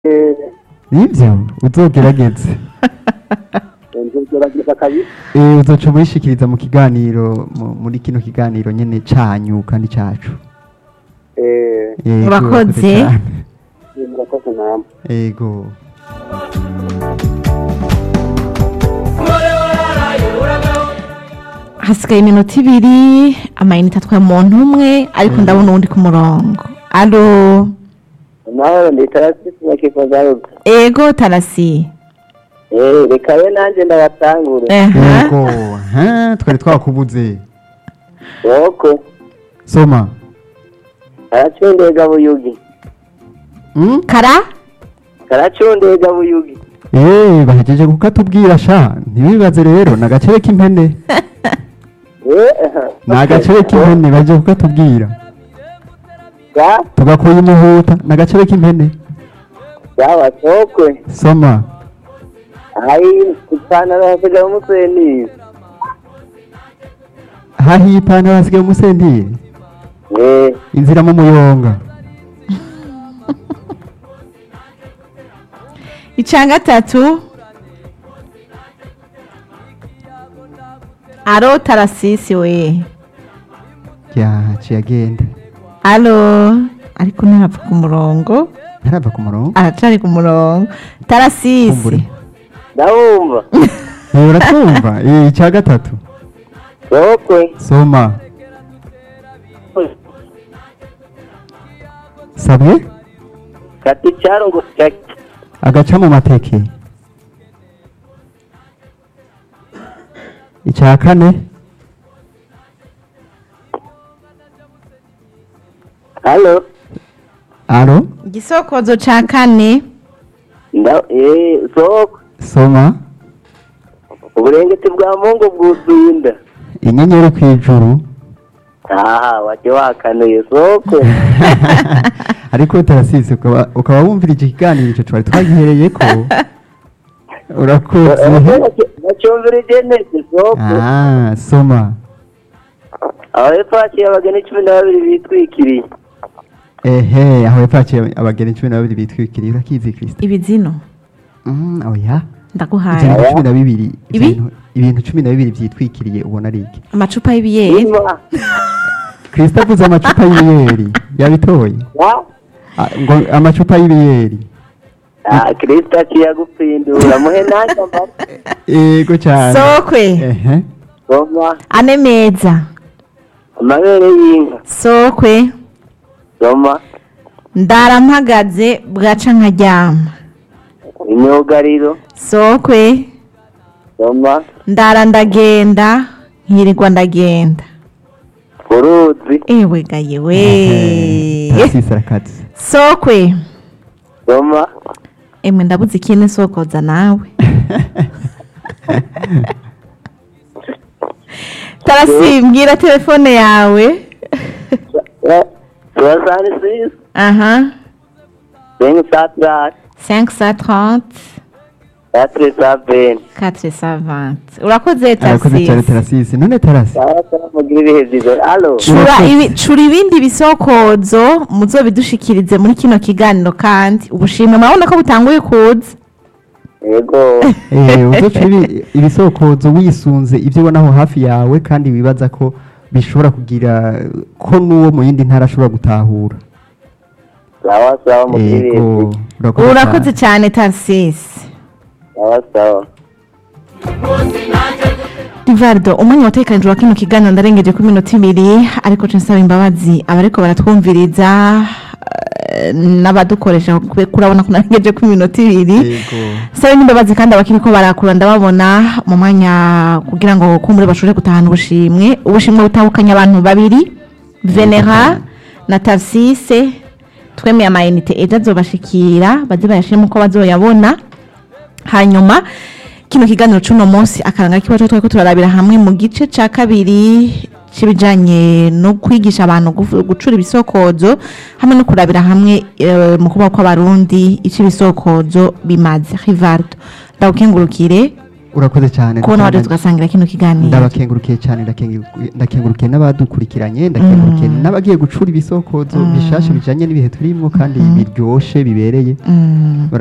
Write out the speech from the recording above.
Eh, nibyo uzogerageze nzogerageza kabisa Eh, uzoca murishikiriza mu kiganiro mu- muri kino kiganiro nyene canyu kandi cacu Eh, Yego, Murakoze. cyane. murakoze namwe Ego. hasigaye iminota ibiri amayinite atwaye umuntu umwe ariko ndabona uwundi ku murongo alo amahoro ndi tarasisi bakifa zaruka ego tarasi Eh, reka we nanjye ndabatangure Aha. Ego. Ha, twari twakubuze woko soma karacundega buyugi Mm? kara karacundega buyugi Eh, bahejeje kukatubwira sha ntibibaze rero ni agacere k'impene Eh, ni agacere k'impene bahejeje kukatubwira ga tugakuye umuhuta ni agacere k'impene sawa sokwe soma ayi ipantaro hasigaye umusenizi hahiye ipantaro hasigaye umusentire Eh, inzira mu muyonga icya gatatu alo tarasisi we yaciye agenda alo ariko ntarapfa ku murongo ntarava ku murongo aracari ku murongo tarasisi Kumbure. ndabumva Eh, uratumva Eh, icya gatatu sokwe soma sabwe kati icyaro ngo cyaki agaca mu mateke icya kane halo aro igisokozo ca kane nda eh sokwe soma uburengeti bwa mungu bwuzuye inda inyenyeri ku ijuru aha wajya wakanuye sokwe ariko utarasise ukaba ukaba wumvira iki kiganiro icyo twari twagihereye ko urakoze bacyumvira igenete sokwe ah soma aho hepfo haciye abageni cumi na babiri bitwikiriye ehe aho yapakiye abageni cumi na babiri bitwikiriye urakizi kirisita ibizino Mm, oya ndaguhaye ibintu cumi na bibiri Ibi? ibintu- ibintu cumi na bibiri byitwikiriye ubona ari iki amacupa y'ibiyeri Ima. kirisita avuze amacupa y'ibiyeri yabitoye Wa? Ah, ngo amacupa y'ibiyeri Ah, kristo aciye agupfindura muhe nanjye amata yego cyane sokwe ehe soma ane meza amabere y'inka sokwe soma ndara mpagaze bwaca nkaryama imyugariro sokwe soma ndara ndagenda nkirirwa ndagenda uruzi ewe gaye we tarasise arakaze sokwe soma emwe ndabuze ikindi sokoza nawe tarasi mbwira telefone yawe soixante six aha cinq cent trente 530 quatre cent vingt 420 urakoze arakoze cyane tarasi tarasise none tarasi sawa sawa mugira ibihe byiza alo cura Urakoze. ibi- cura ibindi bisokozo muzobidushikirize muri kino kiganiro kandi ubushimwe murabona ko butanguye kuza yego Eh, uzoca ibi- ibisokozo wisunze ibyo ubona aho hafi yawe kandi wibaza ko bishobora kugira ko n'uwo mu yindi ntara ashobora gutahura sawa sawa mugira ibihe yego byiza urakoze urakoze cyane. cyane tarisisi sawa sawa rivardo umwanya watekanijwe wa kino kiganiro ndarengeje ku minota ibiri ariko nca nsaba imbabazi abariko baratwumviriza eh, n'abadukoresha kube- kurabona ko narengeje ku minota ibiri yego sabe n'imbabazi kandi abakiriko barakura ndababona mu mwanya kugira ngo kumbure bashobore gutahana ubushimwe ubushimwe butandukanye abantu babiri venera na tarsise twemeye amayinite ejo azobashikira baze bayashiremo uko bazoyabona hanyuma kino kiganiro c'uno munsi akaranga kibazo twariko turarabira hamwe mu gice ca kabiri c'ibijanye no kwigisha abantu gufu- gucura ibisokozo hamwe no kurabira hamwe eh, mu kubaho kw'abarundi ico ibisokozo bimaze rivardo ndagukengurukire urakoze cyane kubona waje tugasangira kino kiganiro ndabakengurukiye cyane ndakengu- ndakengurukiye n'abadukurikiranye ndakengurukiye Mm. n'abagiye gucura ibisokozo Mm. bishasha bijanye n'ibihe turimo kandi Mhm. biryoshe bibereye Mm.